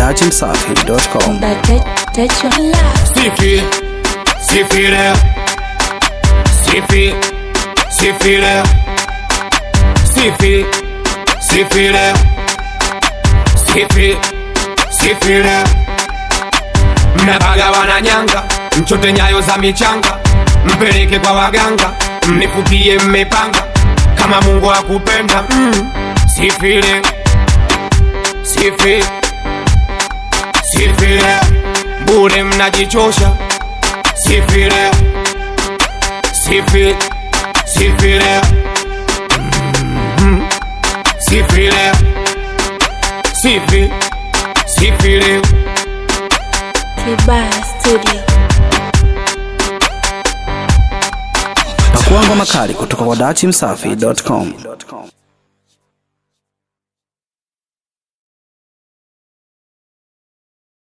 dachimsafi.com. That, that, that your love. Sifi, sifi leo, sifi, sifi leo, sifi, sifi leo, sifi, sifi leo. Mnabaga wananyanga, mchote nyayo za michanga, mpeleke kwa waganga, mnifukie mmepanga, kama Mungu akupenda mm. Sifi leo, sifi, sifi leo, bure mnajichosha sifi leo, sifi, sifi leo, Mhm. sifi leo, sifi, sifi leo. Kibaya Studio. Pakua ngoma kali kutoka kwa dachimsafi.com.